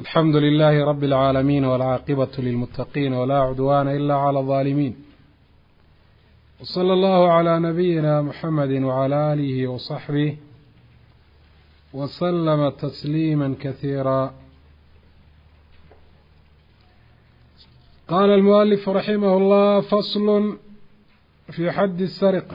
alxamdu lilaahi rabi اlcaalamiin wاlcaaqibatu lilmuttaqiin walaa cudwaana ila clى اlظaalimiin wslى allahu عlى nabiyina muxamedi wعlى aalihi waصaxbih waslama tasliima kasiira qaala almualifu raximah اllah faslu fi xaddi الsariqa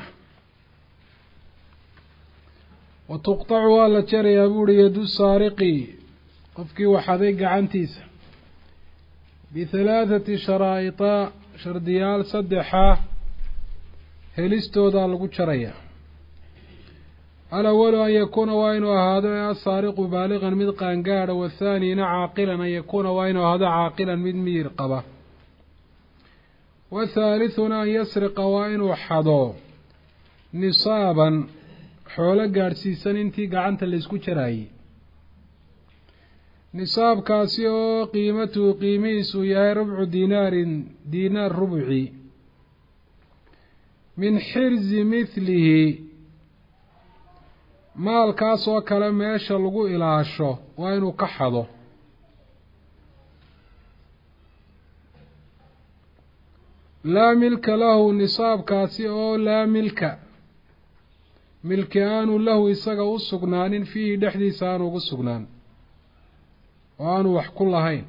watuqطacu waa la jarayaa buuhi yadu saariqi qofkii waxaday gacantiisa bihalaathati sharaa'ita shardiyaal saddexa helistoodaa lagu jarayaa alawalu an yakuuna waa inuu ahaado ee asaariqu baaliqan mid qaangaadha wathaanina caaqilan an yakuuna waa inuu ahaado caaqilan mid miyir qaba wathaalithuna an yasriqa waa inuu xado nisaaban xoolo gaadhsiisan intii gacanta laysku jaraayey nisaabkaasi oo qiimatuhu qiimihiisu yahay rubcu dinaarin diinaar rubci min xirzi mithlihi maalkaas oo kale meesha lagu ilaasho waa inuu ka xado laa milka lahu nisaabkaasi oo laa milka milki aanu lahu isaga u sugnaanin fiihi dhexdiisa aanu ugu sugnaan oo aanu wax ku lahayn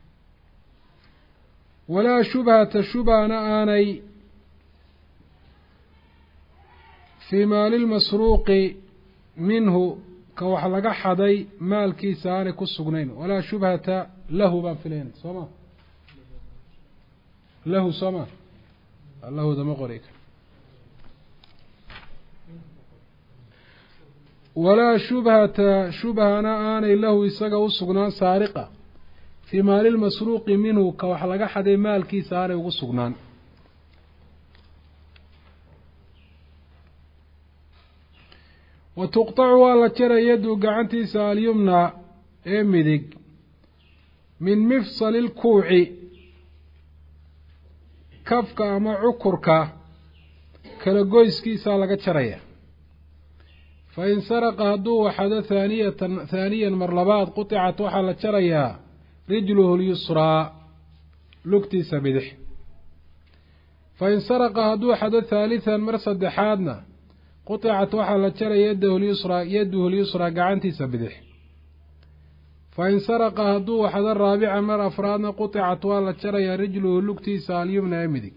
walaa shubhata shubhana aanay fii maalilmasruuqi minhu ka wax laga xaday maalkiisa aanay ku sugnayn walaa shubhata lahu baan filayna soo ma lahu soo ma lahudama qori walaa shubhata shubhana aanay lahu isaga u sugnaan saariqa fii maalilmasruuqi minhu ka wax laga xaday maalkiisa aanay ugu sugnaan wa tuqtacu waa la jaray yaddu gacantiisa alyumna ee midig min mifsali lkuuci kafka ama cukurka kala goyskiisaa laga jaraya fa in saraqa hadduu waxado haaniyatan haaniyan mar labaad quطicat waxaa la jarayaa rijluhu lyusraa lugtiisa bidix fa in saraqa hadduu xado haalihan mar saddexaadna quطicat waxaa la jaraya yadahu lyusraa yaduhu lyusraa gacantiisa bidix fa in saraqa hadduu waxado raabica mar afraadna quطicat waa la jarayaa rijluhu lugtiisa alyumna ee midig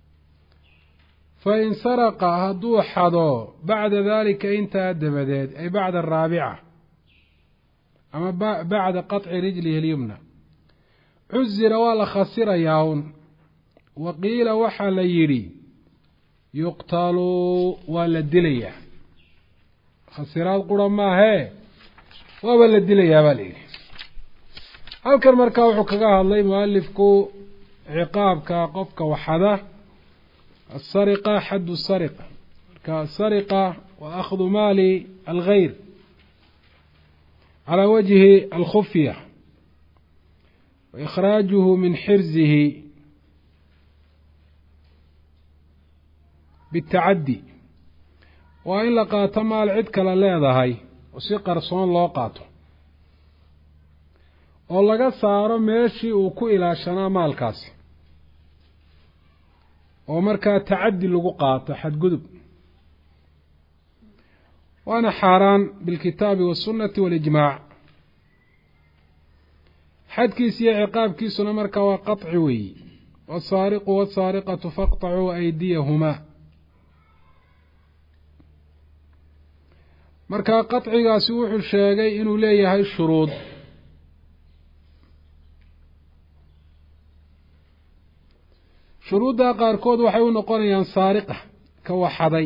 fa in saraqa hadduu xado bacda daalika intaa dabadeed ay bacda araabica ama bacda qaطci rijlihi اlyumna cusira waa la khasirayaa un wa qiila waxaa la yidhi yuqtalu waa la dilayaa khasiraad qura maahee waaba la dilayaa baa la yidhi halkan markaa wuxuu kaga hadlay mualifku ciqaabka qofka waxada asariqa xaddu sariqa marka asariqa waa akhdu maali algayr calaa wajhi alkhufya wa ikhraajuhu min xirzihi bitacaddi waa in la qaato maal cid kale leedahay oo si qarsoon loo qaato oo laga saaro meeshii uu ku ilaashanaa maalkaasi oo markaa tacaddi lagu qaato xadgudub waana xaaraan bilkitaabi waasunnati waalijmaac xadkiisa iyo ciqaabkiisuna markaa waa qaطci weeyi wasaariqu wasaariqatu faqطacuu aydiyahumaa markaa qaطcigaasi wuxuu sheegay inuu leeyahay shuruud shuruuddaa qaarkood waxay u noqonayaan saariqa ka waxaday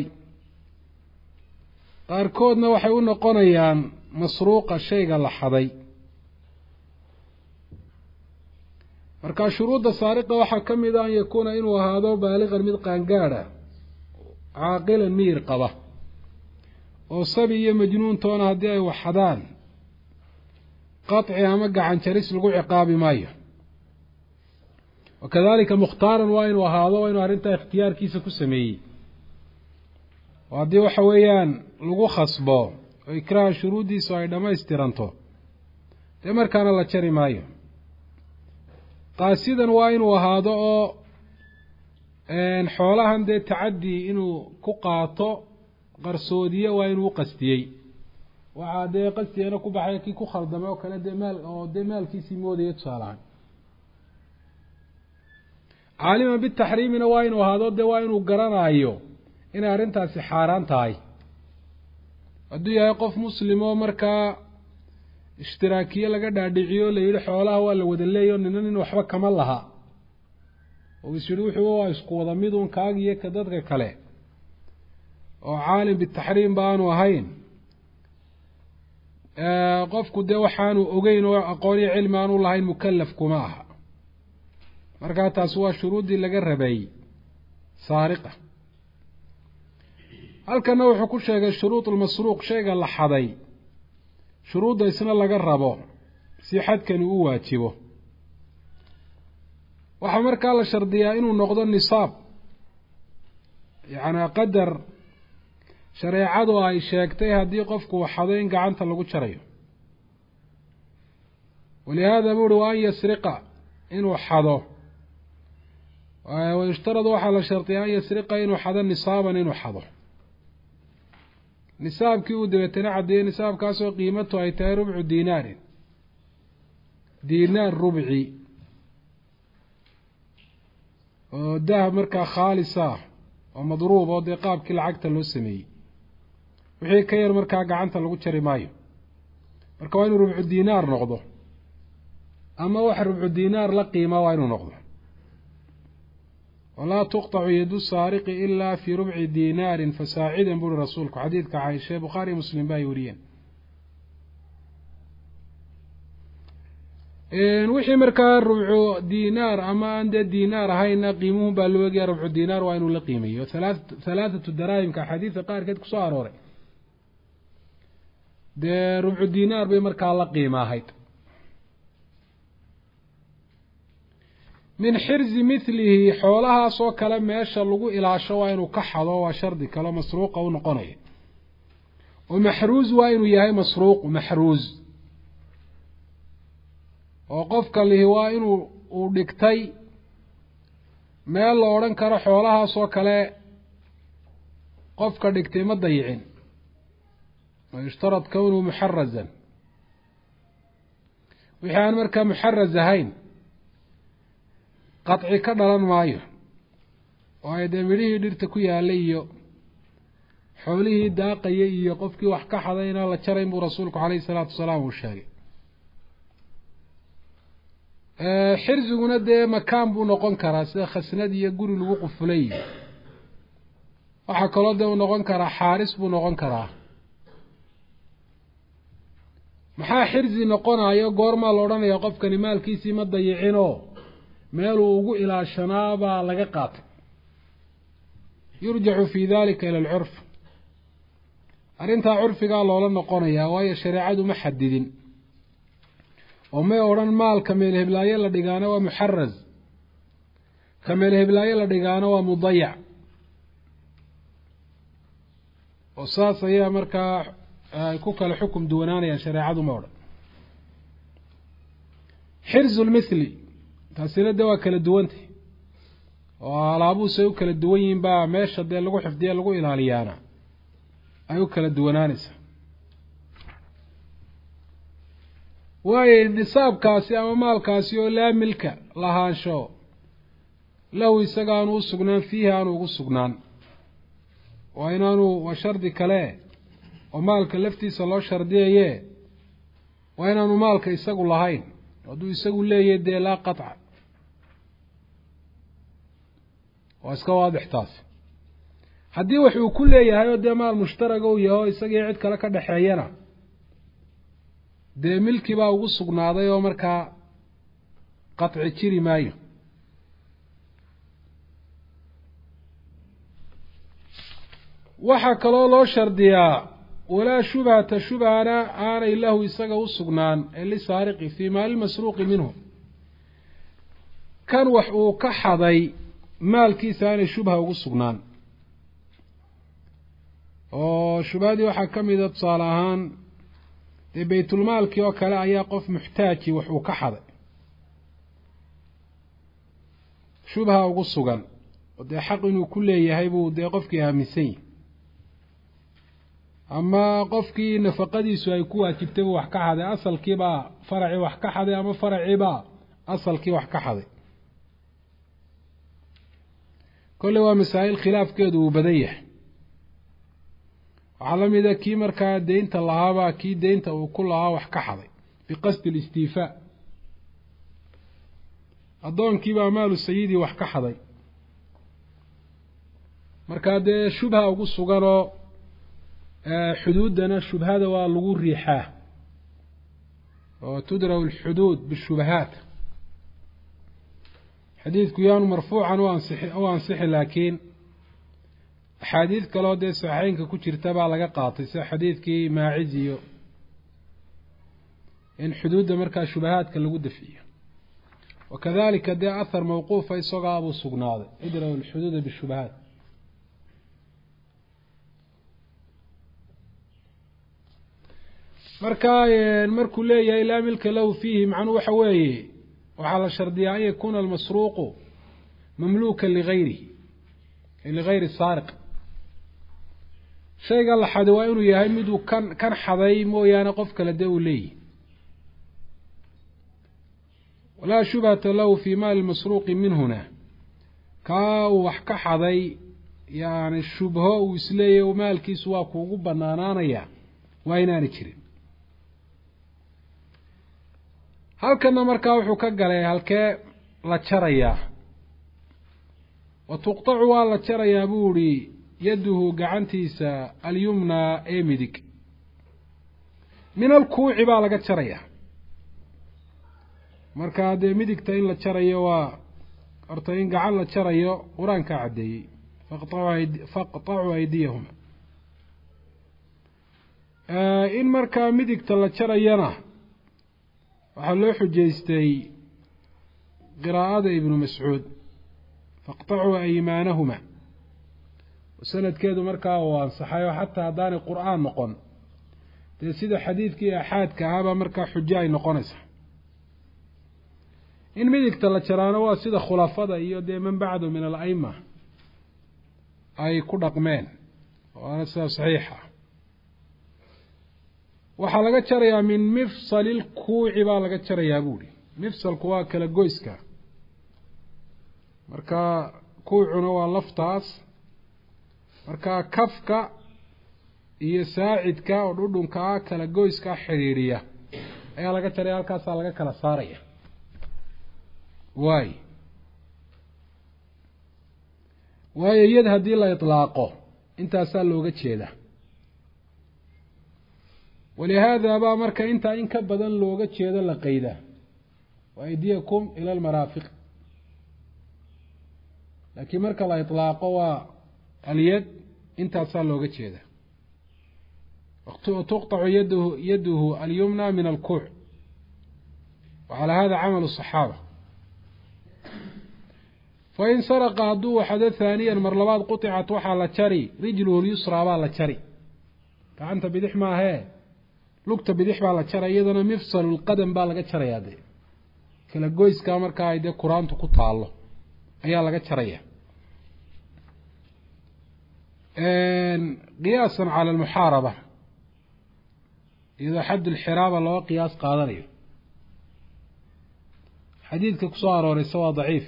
qaarkoodna waxay u noqonayaan masruuqa shayga la xaday marka shuruudda saariqa waxaa ka mid a an yakuuna inuu ahaado baaliqan mid qaangaadha caaqilan miyir qaba oo sabi iyo majnuuntoona haddii ay waxadaan qaطci ama gacan jaris lagu ciqaabi maayo wakadalika mukhtaaran waa inuu ahaado waa inuu arrintaa ikhtiyaarkiisa ku sameeyey oo haddii waxa weeyaan lagu khasbo oo ikraaha shuruuddiisu ay dhammaystiranto dee markaana la jari maayo qaasidan waa inuu ahaado oo xoolahan dee tacaddi inuu ku qaato qarsoodiye waa inuu uqastiyey waxaa dee qasdigana ku baxay kii ku khaldamay oo kale dee maal oo dee maalkiisii moodaya tusaalahaan caaliman bitaxriimina waa inuu ahaado dee waa inuu garanayo inay arrintaasi xaaraan tahay hadduu yahay qof muslim oo markaa ishtiraakiye laga dhaadhiciyo la yidhi xoolaha waa la wada leeyo nina nin waxba kama laha oo is yidhi wuxuu waa isku wada midun kaagiyo ka dadka kale oo caalim bitaxriim ba aanu ahayn qofku dee waxaanu ogeyn oo aqoon iyo cilmi aanu lahayn mukalaf kuma aha markaa taasi waa shuruuddii laga rabay saariqa halkana wuxuu ku sheegay shuruud ulmasruuq shayga la xaday shuruudda isna laga rabo si xadkani u waajibo waxaa markaa la shardiyaa inuu noqdo nisaab yacnaa qadar shareecadu ay sheegtay haddii qofku xado in gacanta lagu jarayo walihaada bu uhi wa an yasriqa inuu xado wayushtaradu waxaa la shardiyaa an yasriqa inuu xado nisaaban inuu xado nisaabkii uu dabeetana caddeeyey nisaabkaasoo qiimatu ay tahay rubcu dinaarin dinaar rubci oo dahab markaa khaalis ah oo madruub oo dee qaabkii lacagta loo sameeyey wixii ka yar markaa gacanta lagu jari maayo marka waa inuu rubcu dinaar noqdo ama wax rubcu dinaar la qiima waa inuu noqdo walaa tuqطacu yadu saariqi ilaa fii rubci dinaarin fasaacidan buuri rasuulku xadiidka caaisha bukhaari muslim ba ay wariyeen wixii markaa rubcu dinaar ama aan dee dinaar ahayna qiimuhun baa loo egaya rubcu dinaar waa inuu la qiimeeyo halaathatu daraahimka axaadiidka qaarkeed kusoo arooray dee rubcu dinaar bay markaa la qiima ahayd min xirzi mithlihi xoolahaas oo kale meesha lagu ilaasho waa inuu ka xado waa shardi kaleo masruuqa u noqonaya oo maxruuz waa inuu yahay masruuq maxruuz oo qofka lihi waa inuu uu dhigtay meel la odhan karo xoolahaas oo kale qofka dhigtay ma dayicin wa yushtarad kownuhu muxarazan wixii aan markaa muxaraz ahayn qaطci ka dhalan maayo waayo dee midhihii dhirta ku yaalay iyo xoolihii daaqayay iyo qofkii wax ka xaday inaan la jarayn buu rasuulku calayhi isalaatu wasalaam uu sheegay xirziguna dee makaan buu noqon karaa sida khasnad iyo guri lagu qufulay waxaa kaloo dee uu noqon karaa xaaris buu noqon karaa maxaa xirzi noqonayo goormaa la odhanaya qofkani maalkiisii ma dayicinoo meeluu ugu ilaashanaa baa laga qaatay yurjacu fi dalika ila alcurf arrintaa curfigaa loola noqonayaa waayo shareecadu ma xadidin oo may odhan maalka meel heblaayo la dhigaana waa muxaraz ka meel heblaayo la dhigaana waa mudayac oo saas ayaa markaa ay ku kala xukum duwanaanayaan shareecadu ma odhan xirzu lmithli taasina dee waa kala duwantay oo alaabuhusay u kala duwan yihiin baa meesha dee lagu xifdiye lagu ilaaliyaana ay u kala duwanaanaysaa waayo nisaabkaasi ama maalkaasi oo laa milka lahaansho lahu isaga aanu u sugnaan fiihi aanu ugu sugnaan waa inaanu waa shardi kale oo maalka laftiisa loo shardiyaye waa inaanu maalka isagu lahayn hadduu isagu leeyahy dee laa qaطca waa iska waadix taasi haddii wax uu ku leeyahay oo dee maal mushtaraga u yahay oo isagii cid kale ka dhexeeyana dee milki baa ugu sugnaaday oo markaa qaطci jiri maayo waxaa kaloo loo shardiyaa walaa shubhata shubhana aanay lahu isaga u sugnaan ee lisaariqi fii maali masruuqi minhu kan wax uu ka xaday maalkiisa aanay shubha ugu sugnaan oo shubhadii waxaa ka mida tusaale ahaan dee baytulmaalkii oo kale ayaa qof muxtaaji wax uu ka xaday shubha ugu sugan oo dee xaq inuu ku leeyahay buu dee qofkii aaminsan yahi ama qofkii nafaqadiisu ay ku waajibtay buu wax ka xaday asalkiibaa faracii wax ka xaday ama faraciibaa asalkii wax ka xaday kolley waa masaa'il khilaafkeedu uu badan yahay waxaa la mida kii markaa deynta lahaabaa kii deynta uu ku lahaa wax ka xaday biqasdi alistiifaa addoonkiibaa maalu sayidii wax ka xaday markaa dee shubha ugu suganoo xuduuddana shubhada waa lagu riixaa oo tudraw alxuduud bishubahaat xadiidku yaanu marfuucan u ansixi u ansixi laakiin axaadiid kaloo dee saxeynka ku jirta baa laga qaatay sida xadiidkii maaciz iyo in xuduudda markaa shubahaadka lagu dafiyo wakadalika dee ahar mawquufa isagoo abuu sugnaaday idraw alxuduuda bishubahaat marka markuu leeyahay laa milka lahu fiihi macnuhu waxa weeye waxaa la shardiyaa an yakuuna almasruuqu mamluukan ligayrihi ligayri saariq shayga la xaday waa inuu yahay miduu kan kan xaday mooyaane qof kale dee uu leeyahy walaa shubhata lahu fii maali masruuqi minhuna kaa uu wax ka xaday yani shubho uu isleeyahy maalkiisu waa kuugu banaanaanaya waa inaani jirin halkana markaa wuxuu ka galay halkee la jarayaa wa tuqtacu waa la jarayaa buu ihi yaduhu gacantiisa alyumnaa ee midig min alkuuci baa laga jarayaa markaa dee midigta in la jarayo waa horta in gacan la jarayo qur-aankaa caddeeyey faqطacuu aydiyahuma in markaa midigta la jarayana waxaa loo xujaystay qiraa'ada ibnu mascuud faqطacuu aymaanahuma sanadkeedu markaa uu ansaxayo xataa haddaanay qur-aan noqon dee sida xadiidkii axaadka ahaabaa markaa xujo ay noqonaysa in midigta la jaraano waa sida khulafada iyo dee man bacdu min al-aima ay ku dhaqmeen waana sida saxiixa waxaa laga jarayaa min mifsali lkuuci baa laga jarayaa buuhi mifsalku waa kala goyska marka kuucuna waa laftaas marka kafka iyo saacidka oo dhudhunka ah kala goyska xidhiidhiya ayaa laga jaraya halkaasaa laga kala saaraya waay waayo iyad haddii la itlaaqo intaasaa looga jeeda walihaada baa marka intaa in ka badan looga jeedo la qeyda wa aydiyakum ila almaraafiq laakiin marka la itlaaqo waa alyad intaasaa looga jeeda tuqطacu yadhu yaduhu alyumna min alkuuc wacalaa hada camalu صaxaaba fain saraqa hadduu waxado haaniyan mar labaad quطicat waxaa la jari rijluhu lyusraa baa la jari gacanta bidix maahee lugta bidix baa la jaray iyadana mifsalu lqadam baa laga jarayaa dee kala goyskaa markaa ay dee qur-aantu ku taalo ayaa laga jaraya qiyaasan cala almuxaaraba iyadoo xadd lxiraaba looga qiyaas qaadanayo xadiidka kusoo arooreysa waa daciif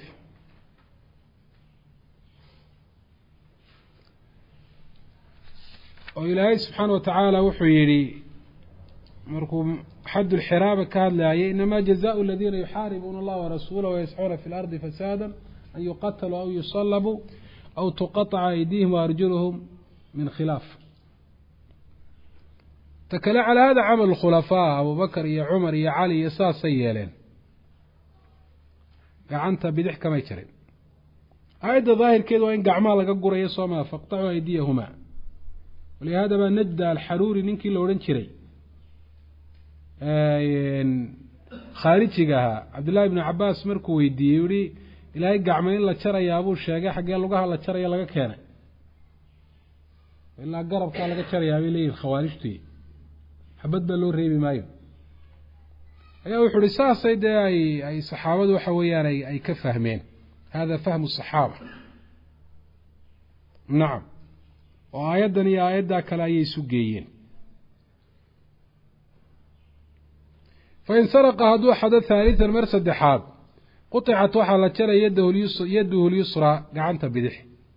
oo ilaahay subxaana wa tacaala wuxuu yidhi markuu xadd lxiraaba ka hadlaayay inama jazaءu aladiina yuxaaribuuna allaha warasuulah wayascuuna fi lardi fasaada an yuqataluu aw yusalabuu aw tuqaطca aydihim waarjuluhum min khilaaf ta kale calaa hada camal khulafaa abubakar iyo cumar iyo cali iyo saasay yeeleen gacanta bidix kamay jarin aayadda daahirkeedu waa in gacmaha laga gurayo sooma faqطacuu aydiyahuma walihada baa najda alxaruuri ninkii la odhan jiray khaarijiga ahaa cabdillahi ibnu cabaas markuu weydiiyey yihi ilaahay gacma in la jarayaa buu sheegay xaggee lugaha la jaraya laga keenay ilaa garabkaa laga jarayaa bay leeyihin khawaarijtii xabad baa loo reebi maayo ayaa wuxuu uhi saasay dee ay ay saxaabadu waxa weeyaan ay ay ka fahmeen hada fahmu saxaaba nacam oo aayaddan iyo aayaddaa kale ayay isu geeyeen fain saraqa hadduu xado haalitan mar saddexaad quطicat waxaa la jaray yadahu lyusraa gacanta bidix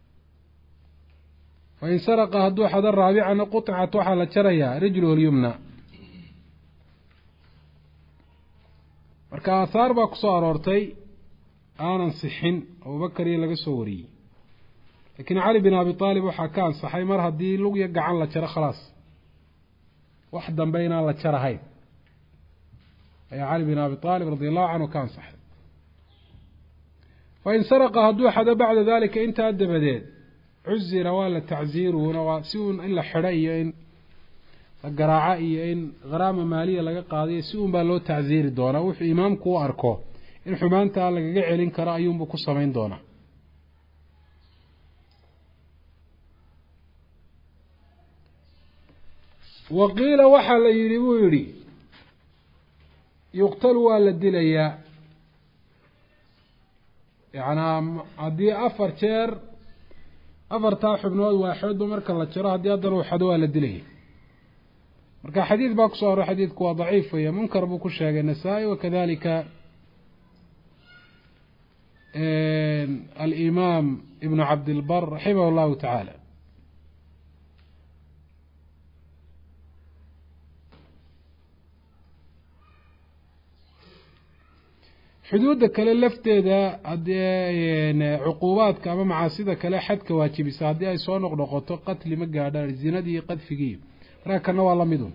fain saraqa hadduu xado raabicana quطicat waxaa la jarayaa rijluhu lyumna marka aahaar baa kusoo aroortay aanan sixin abubakar iyo laga soo wariyey laakiin cali bin abi aalib waxaa ka ansaxay mar haddii lugya gacan la jaro khalaas wax dambe inaan la jarahayn ayaa cali bin abi aalib radi allahu canhu ka ansaxay fain saraqa hadduu xado bacda dalika intaa dabadeed cuzira waa la tacziiruuna waa si uun in la xidho iyo in la garaaco iyo in kharaama maaliya laga qaadayo si uun baa loo tacziiri doonaa wuxuu imaamku u arko in xumaantaa lagaga celin karo ayuunbuu ku samayn doonaa wa qiila waxaa la yidhi buu yidhi yuqtalu waa la dilayaa yacnaa haddii afar jeer afartaa xubnood waaxoodba marka la jaro haddii haddana uu xado waa la dilaya marka xadiid baa kusoo horo xadiidku waa daciif weeye munkar buu ku sheegay nasaa-i wakadalika alimaam ibnu cabdilbar raximah allahu tacaala xuduudda kale lafteeda haddii cuquubaadka ama macaasida kale xadka waajibisa haddii ay soo noqnoqoto qatli ma gaadhaan zinadii iyo qadfigii markaa kana waa lamidun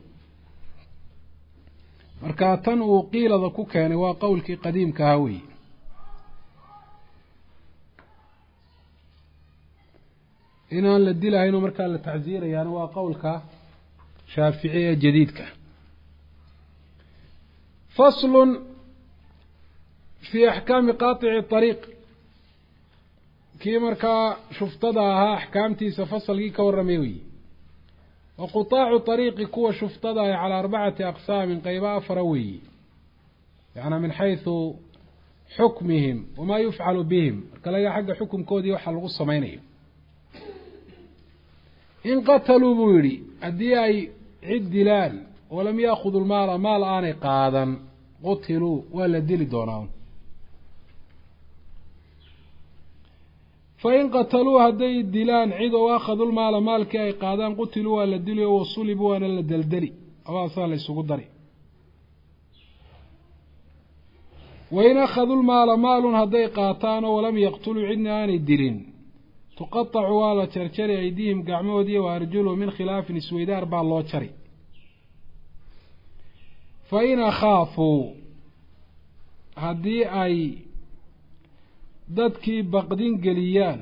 marka tan uu qiilada ku keenay waa qowlkii qadiimka ahaa wey inaan la dilahayno markaa la tacsiirayaana waa qowlka shaafici ee jadiidka faslun fi axkaami qaatici ariiq kii markaa shuftada ahaa axkaamtiisa fasalkii ka warramay wey wa qutaacu ariiqi kuwa shuftada ah calaa arbacati aqsaamin qeyba afara weeyi yacnaa min xaysu xukmihim wamaa yufcalu bihim marka laga xagga xukumkoodii waxaa lagu samaynayo in qataluu buu yidhi haddii ay cid dilaan walam yaakudu lmaala maal aanay qaadan qutiluu waa la dili doonaa fain qataluu hadday dilaan cid oo akhadul maala maalkii ay qaadaan qutiluu waa la dili oo wasulibu waana la deldeli abaasaa la ysugu dari wain akhadul maala maalun hadday qaataan oo walam yaqtuluu cidna aanay dilin tuqatacu waa la jarjari aydihim gacmahoodiiyo wa arjuluhu min khilaafin isweydaar baa loo jari fa in akhaafuu haddii ay dadkii baqdin geliyaan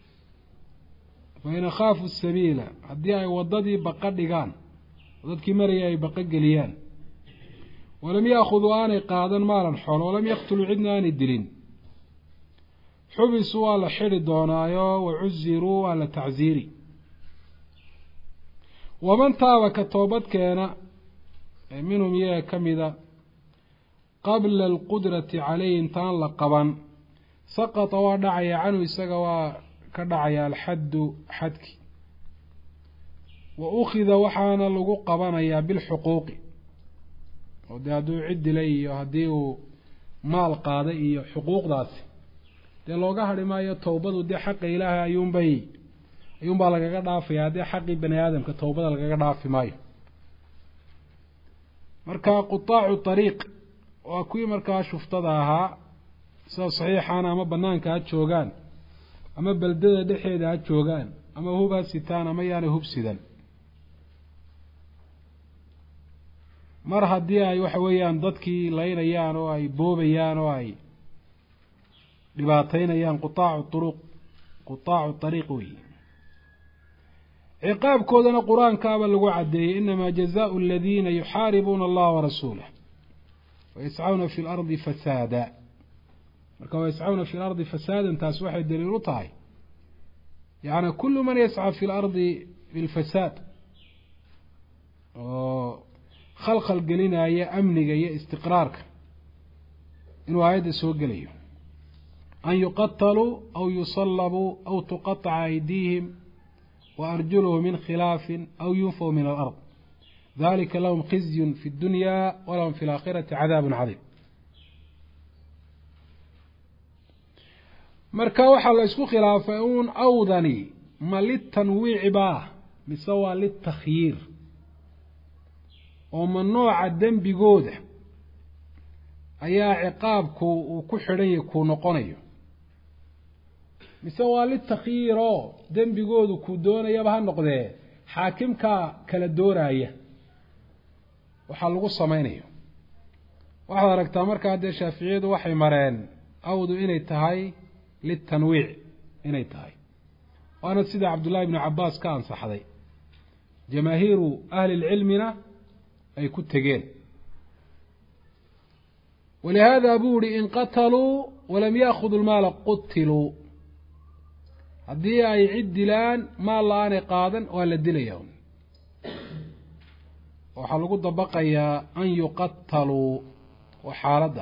fain akhaafu sabiila haddii ay waddadii baqa dhigaan dadkii maraya ay baqa geliyaan walam yaakhuduu aanay qaadan maalan xoolo walam yaqtuluu cidna aanay dilin xubisuu waa la xidhi doonaayo wa cuziruu waa la tacsiiri waman taaba ka toobadkeena ee minhum iyaga ka mida qabla alqudrati caleyhi intaan la qaban saqata waa dhacaya canhu isaga waa ka dhacaya alxaddu xadki wa ukhida waxaana lagu qabanayaa bilxuquuqi oo dee hadduu cid dilay iyo haddii uu maal qaaday iyo xuquuqdaasi dee looga hadhi maayo towbadu dee xaqa ilaahay ayuunbay ayuunbaa lagaga dhaafaya haddii xaqii bani aadamka towbada lagaga dhaafi maayo marka qutaacu ariiq waa kuwii markaa shuftada ahaa sida saxiixaana ama banaanka ha joogaan ama beldada dhexeeda ha joogaan ama hub ha sitaan ama yaanay hub sidan mar haddii ay waxa weeyaan dadkii laynayaan oo ay boobayaan oo ay dhibaateynayaan qutaacu uruq qutaacu ariiq wey ciqaabkoodana qur-aankaaba lagu caddeeyey inamaa jazaau aladiina yuxaaribuuna allaha warasuulah wayascawna fi lardi fasaada marka wayascawna fi lardi fasaadan taas waxay daliil u tahay yacni kullu man yasca fi lardi bilfasaad oo khalkhal gelinaya amniga iyo istiqraarka inuu aayadda soo gelayo an yuqataluu aw yusallabuu aw tuqaطca aydiihim wa arjuluhu min khilaafin aw yunfaw min alard dalika lahum khizyun fi اdunya walahum fi اlaakhirati cadaab cadiim marka waxaa la isku khilaafay uun awdani ma litanwiici baa mise waa litakhyiir oo ma nooca dembigooda ayaa ciqaabku uu ku xidhan yahy kuu noqonayo mise waa litakhyiir oo dembigoodu kuu doonayaba ha noqdee xaakimkaa kala dooraya waxaa lagu samaynayo waxaad aragtaa markaa dee shaaficiyadu waxay mareen awdu inay tahay litanwiic inay tahay waana sida cabdullaahi ibnu cabaas ka ansaxday jamaahiiru ahli lcilmina ay ku tegeen walihaada buu ihi in qataluu walam yaakudu lmaala qutiluu haddii ay cid dilaan maal la-aanay qaadan waa la dilaya waxaa lagu dabaqayaa an yuqataluu oo xaaladda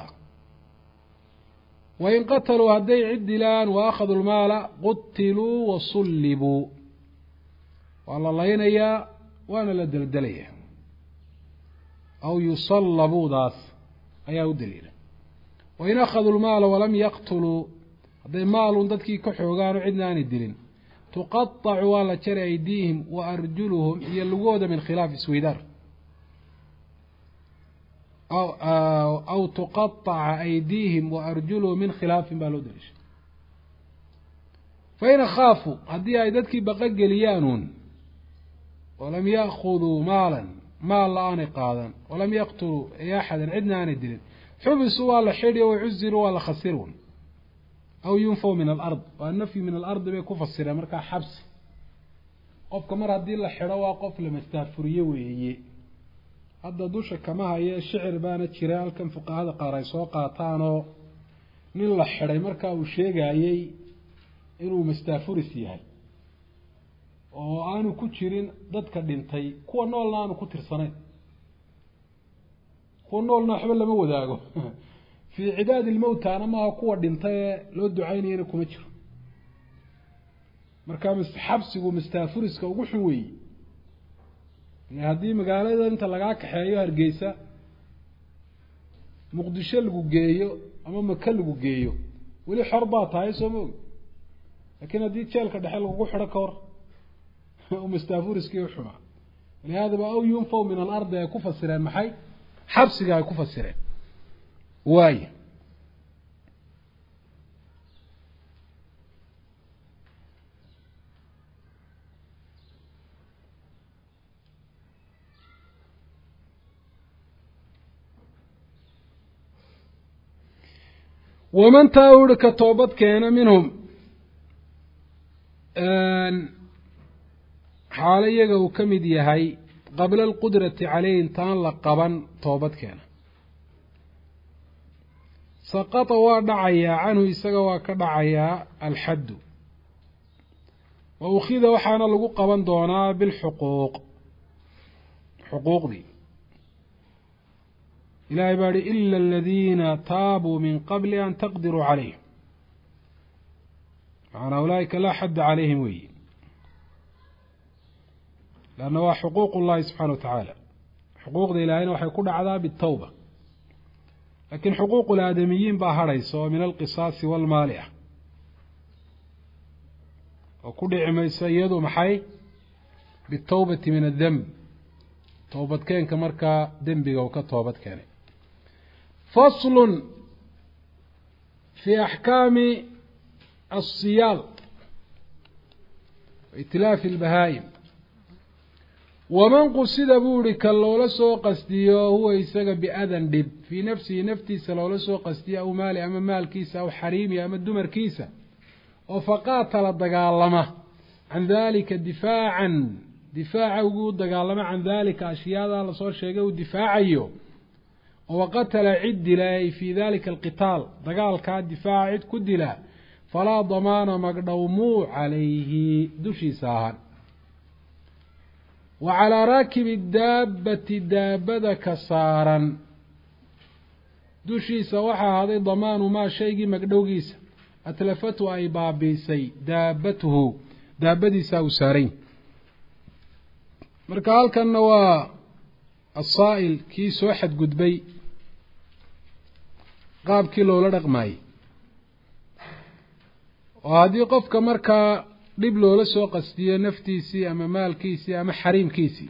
wain qataluu hadday cid dilaan wa akhaduu lmaala qutiluu wa sullibuu waa la laynayaa waana la deldelayaa aw yusallabuudaas ayaa u daliila wain akhaduu lmaala walam yaqtuluu hadday maalun dadkii ka xoogaano cidna aanay dilin tuqaطacu waa la jari aydiihim wa arjuluhum iyo lugooda min khilaaf isweydaar aw tuqaطaca aydiihim wa arjuluhum min khilaafin baa loo daliishay fain akhaafuu haddii ay dadkii baqa geliyaanuun walam ya'khuduu maalan maal la-aanay qaadan walam yaqtuluu ay axadan cidna aanay dilin xubisuu waa la xidhi o cuziruu waa la khasiruun aw yunfaw min alard waa nafyi min alardi bay ku fasireen markaa xabsi qofka mar haddii la xidho waa qof la mastaafuriye weeye hadda dusha kama haye shicir baana jira halkan fuqahada qaar ay soo qaataanoo nin la xidhay markaa uu sheegayey inuu mastaafuris yahay oo aanu ku jirin dadka dhintay kuwa noolna aanu ku tirsanayn kuwa noolna waxba lama wadaago fii cidaadi ilmowtana maaha kuwa dhintay ee loo ducaynayana kuma jiro markaa xabsigu mastaafuriska ugu xun weeye haddii magaalada inta lagaa kaxeeyo hargeysa muqdisho lagu geeyo ama maka lagu geeyo weli xor baa tahay soo ma ogi laakiin haddii jeelka dhexe lagugu xidho ka hor mastaafuriskii uxumaa lihaadaba aw yunfaw min alardi ay ku fasireen maxay xabsiga ay ku fasireen waaya waman taa uri ka toobad keena minhum xaalo iyaga uu ka mid yahay qabla alqudrati caleyh intaan la qaban toobad keena saqata waa dhacayaa canhu isaga waa ka dhacayaa alxaddu wa ukhida waxaana lagu qaban doonaa bilxuquuq xuquuqdii ilahay baa ihi ila aladiina taabuu min qabli an taqdiruu calayhim macanaa ulaaika laa xadda calayhim weyi leanna waa xuquuq llahi subxana wa tacaala xuquuqda ilaahayna waxay ku dhacdaa bitawba laakiin xuquuq laadamiyiin baa hadhaysa oo min alqisaasi walmaali ah oo ku dhici maysa iyadu maxay bitawbati min addemb toobadkeenka markaa dembiga uu ka toobad keenay faslun fii axkaami asiyaal itilaafi lbahaa'im waman qusida buu ihi ka loola soo qasdiyo huwa isaga biadan dhib fii nafsihi naftiisa loola soo qasdiyo aw maali ama maalkiisa aw xariimi ama dumarkiisa oo faqaatala dagaalama can dalika difaacan difaaca ugu dagaalama can dalika ashyaada lasoo sheegay uu difaacayo oo waqatala cid dila ay fii dalika alqitaal dagaalkaa difaaca cid ku dila falaa damaana magdhowmuu calayhi dushiisa ahaan wa calaa raakibi daabbati daabada ka saaran dushiisa waxaa ahaaday damaanu maa shaygii magdhowgiisa atlafatu ay baabiisay daabatuhu daabadiisaa uu saarayn marka halkanna waa asaa'il kii soo xadgudbay qaabkii loola dhaqmaayey oo haddii qofka markaa dhib loola soo qastiyo naftiisii ama maalkiisii ama xariimkiisii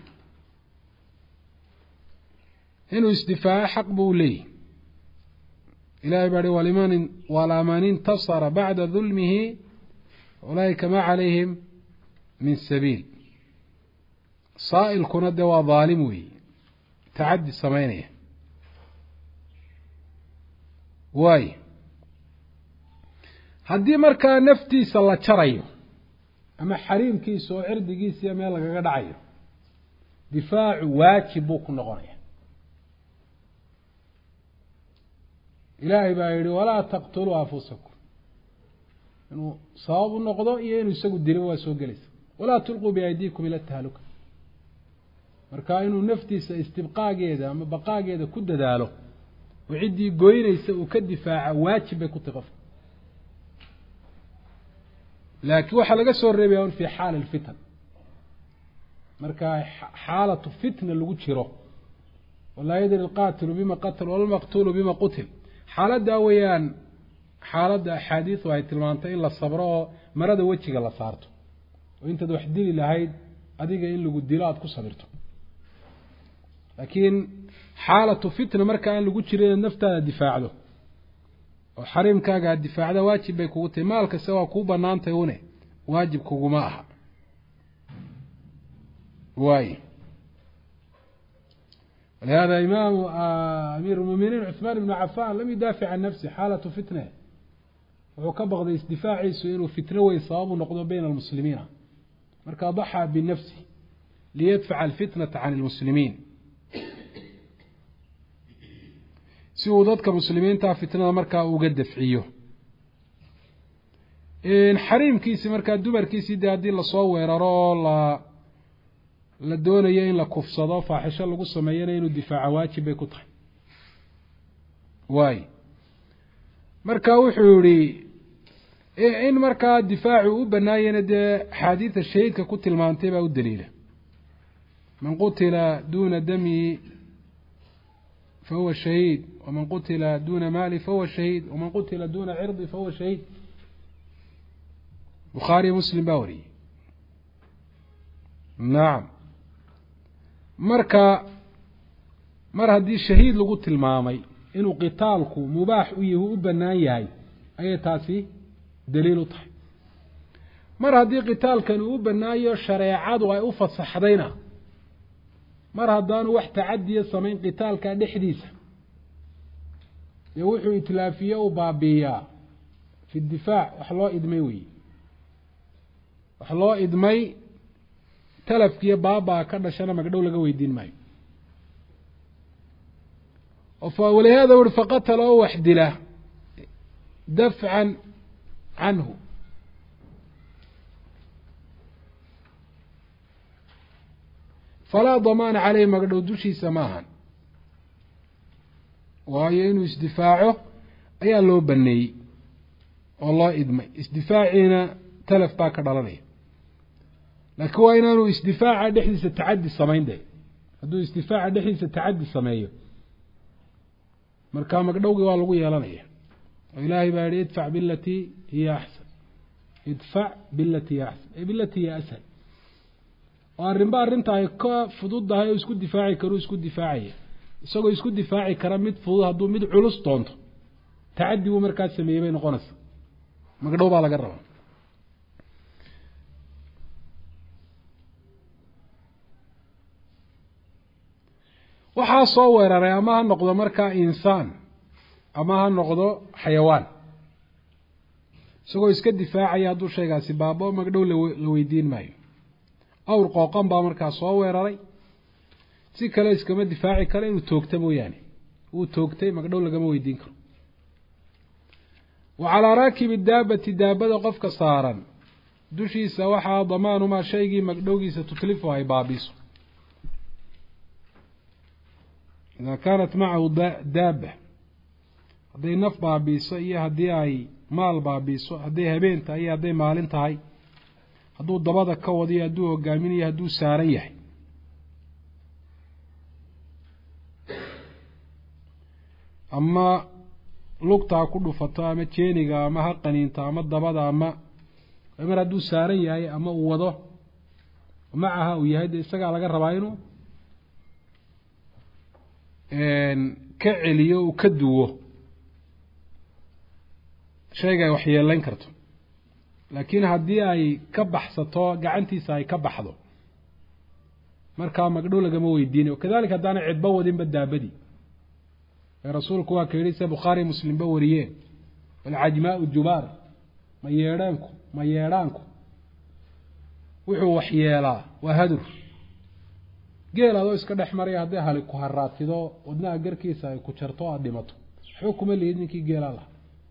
inuu isdifaaco xaq buu leeyahy ilahay baa hi waliman walaman intasara bacda dulmihi ulaa'ika ma calayhim min sabiil saa'ilkuna dee waa daalim weeye tacaddi samaynaya waayo haddii markaa naftiisa la jarayo ama xariimkiisa oo cirdigiisiiya meel lagaga dhacayo difaacu waajib buu ku noqonaya ilaahay baa yihi walaa taqtuluu anfusakum inuu sabab u noqdo iyo inuu isagu dilo waa soo gelaysa walaa tulquu biaydiikum ila tahluka marka inuu naftiisa istibqaageeda ama baqaageeda ku dadaalo oo ciddii goynaysa uu ka difaaca waajib bay ku tahi qofka laakiin waxaa laga soo reebaya un fi xaali lfitan marka xaalatu fitna lagu jiro walaa yadri alqaatilu bima qatal walmaqtulu bima qutil xaaladdaa weeyaan xaaladda axaadiisu ay tilmaantay in la sabro oo marada wejiga la saarto oo intaad wax dili lahayd adiga in lagu dilo aada ku sabirto laakiin xaalatu fitna marka aan lagu jirin inaad naftaada difaacdo oo xariimkaaga aad difaacda waajib bay kugu tahay maal kasta waa kuu banaantay une waajib kuguma aha waay walihada imaamu amiir lmuminiin cuثmaan ibnu cafan lam yudaafic can nafsi xaalatu fitne wuxuu ka baqday isdifaaciisu inuu fitno weyn sababu noqdo bayna almuslimiina marka daxaa binafsi liyadfaca alfitnata can lmuslimiin si uu dadka muslimiinta fitnada markaa uga dafciyo xariimkiisi markaa dumarkiisii dee haddii lasoo weeraro oo la la doonayo in la kufsado faaxisho lagu sameeyana inuu difaaco waajib bay ku tahay waay marka wuxuu yihi in markaa difaacu u banaayana dee axaadiida shahiidka ku tilmaantay baa u daliila man qutila duna dami fahuwa shahiid waman qutila duna maali fahuwa shahiid waman qutila duna cirdi fahuwa shahiid bukhaariy muslim baa wariyey nacam marka mar haddii shahiid lagu tilmaamay inuu qitaalku mubaax u yahi u banaan yahay ayay taasi daliil u tahay mar haddii qitaalkan uu u banaayo shareecadu ay u fasaxdayna mar haddaanu wax tacadiya samayn qitaalka dhexdiisa dee wuxuu itlaafiye u baabiiyaa fi difaac wax loo idmay weeye wax loo idmay talafkiiyo baabaa ka dhashana magdhow laga weydiin maayo walihaada uri faqatala oo wax dila dafcan canhu falaa damaana caleyhi magdhow dushiisa ma ahan waayo inuu isdifaaco ayaa loo baneeyey oo loo idmay isdifaaciina talaf baa ka dhalanaya laakiin waa inaanu isdifaaca dhexdiisa tacaddi samayn de hadduu isdifaaca dhexdiisa tacaddi sameeyo marka magdhowgii waa lagu yeelanaya oo ilaahay baa yihi idfac bilatii hiya axsan idfac bilatii hiya axsan ay bilatii hiya ashal oo arrinba arrinta ay ka fududdahay oo isku difaaci karuu isku difaacaya isagoo isku difaaci kara mid fudud hadduu mid culus doonto tacaddi buu markaa sameeyey bay noqonaysa magdhow baa laga rabaa waxaa soo weeraray ama ha noqdo markaa insaan ama ha noqdo xayawaan isagoo iska difaacaya hadduu shaygaasi baaba magdhow la weydiin maayo awr qooqan baa markaa soo weeraray si kale iskama difaaci karo inuu toogta mooyaane wuu toogtay magdhow lagama weydiin karo wa calaa raakibi daabati daabada qofka saaran dushiisa waxaa damaanumaa shaygii magdhowgiisa tutlifu ay baabiso idaa kaanat macahu daaba hadday naf baabiiso iyo haddii ay maal baabiiso hadday habeen tahay iyo hadday maalin tahay hadduu dabada ka wadiyo hadduu hogaaminayo hadduu saaran yahay ama lugtaa ku dhufato ama jeeniga ama ha qaniinto ama dabada ama mar hadduu saaran yahay ama uu wado macaha uu yahay dee isagaa laga rabaa inuu ka celiyo uu ka duwo shayga ay waxyeelayn karto laakiin haddii ay ka baxsato gacantiisa ay ka baxdo markaa magdhow lagama weydiinayo kadalika haddaana cidba wadinba daabadii ee rasuulku waa ka yidhi se bukhaari muslimba wariyeen alcajmaau jubaar ma yeedhaanku ma yeedhaanku wuxuu waxyeelaa waa hadur geel adoo iska dhex maraya hadday hali ku haraatido wadnaha garkiisa ay ku jarto aada dhimato waxba kuma lihid ninkii geelaa laha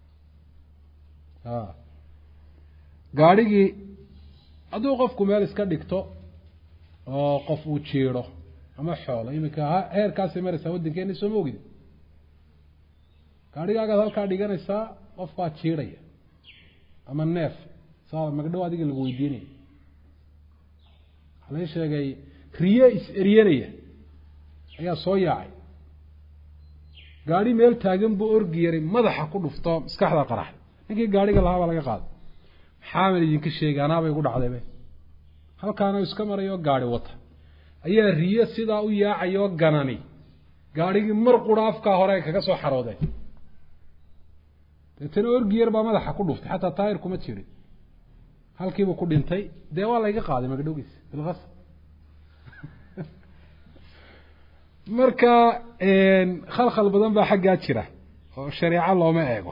a gaadhigii hadduu qofku meel iska dhigto oo qof uu jiidho ama xoolo iminka heerkaasay maraysaa waddankeena sooma ogid gaadhigaagaad halkaa dhiganaysaa qof baa jiidhaya ama neef saa magdhow adiga lagu weydiinaya waxaa lai sheegay riye is-eryanaya ayaa soo yaacay gaadhi meel taagan buu orgi yaray madaxa ku dhufto maskaxda qaraxda ninkii gaadhiga lahaa baa laga qaaday maxaaman idinka sheegay anaabay gu dhacdaybe halkaana iska marayoo gaadhi wata ayaa riye sidaa u yaacayoo ganani gaadhigii mar qura afkaa hore ay kaga soo xaroodeen deetana orgi yar baa madaxa ku dhuftay xataa taayir kuma jirin halkiibuu ku dhintay dee waa layga qaaday magdhowgiisa bilkas marka khalkhal badan baa xaggaa jira oo shareeco looma eego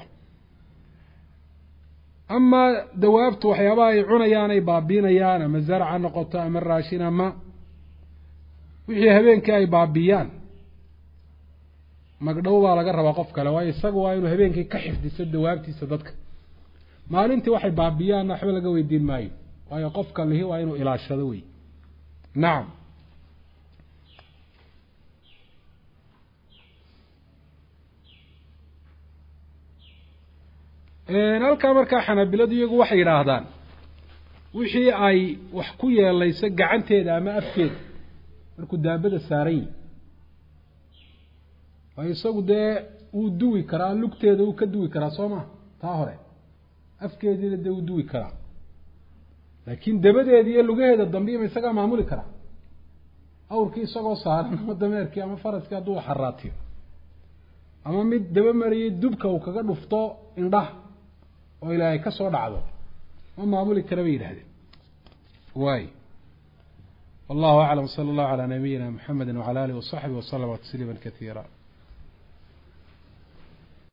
ama dawaabtu waxyaabaha ay cunayaan ay baabiinayaan ama zarc ha noqoto ama raashin ama wixii habeenkii ay baabiyaan magdhow baa laga rabaa qof kale waayo isaga waa inuu habeenkii ka xifdiso dawaabtiisa dadka maalintii waxay baabiyaanna waxba laga weydiin maayo waayo qofka lihi waa inuu ilaashado wey nacam halkaa markaa xanaabiladu iyagu waxay yidhaahdaan wixii ay wax ku yeelayso gacanteeda ama afkeeda markuu daabada saaran yihi waayo isagu dee wuu duwi karaa lugteeda wuu ka duwi karaa soo ma taa hore afkeediina dee wuu duwi karaa laakiin dabadeeda iyo lugaheeda dambiima isagaa maamuli karaa awrkii isagoo saaran ama dameerkii ama faraskii hadduu xaraatiyo ama mid daba mariyay dubka uu kaga dhufto indhaha oo ilaahay ka soo dhacdo ma maamuli kara bay yidhahdeen waay wallahu aclam sala allahu calaa nabiyina muxamedi wacala alihi wasaxbihi waslama tasliima katiira